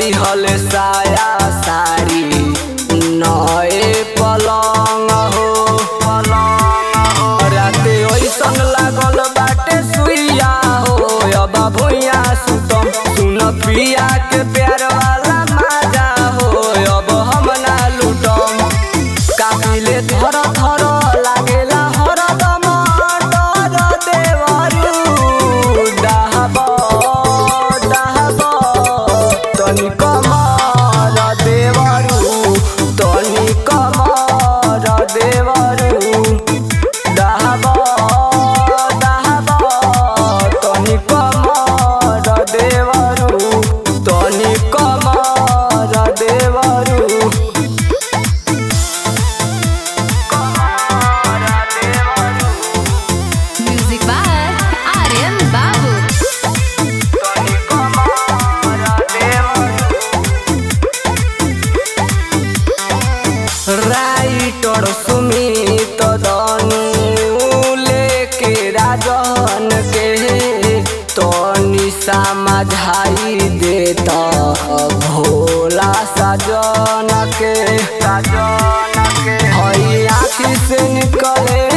दिहल साया साड़ी नए पलंग हो पलंग हो राते ओइसन लागल बाटे सुइया हो अब भुइया सुतम सुन पिया के प्यार वाला माजा हो अब हम ना लूटम काबिले धर धर लागेला हरदम डर देवरू डाहब डाहब तनी कमर देवरू तनी कमर देवरू डाहब डाहब तनी कमर देवरू तनी कमर देवरू Music by Aryan Babu. Writer Sumit दनु लेके राजन के तनी समझाई देता भोला सजन के सजन के हई आँखी से निकले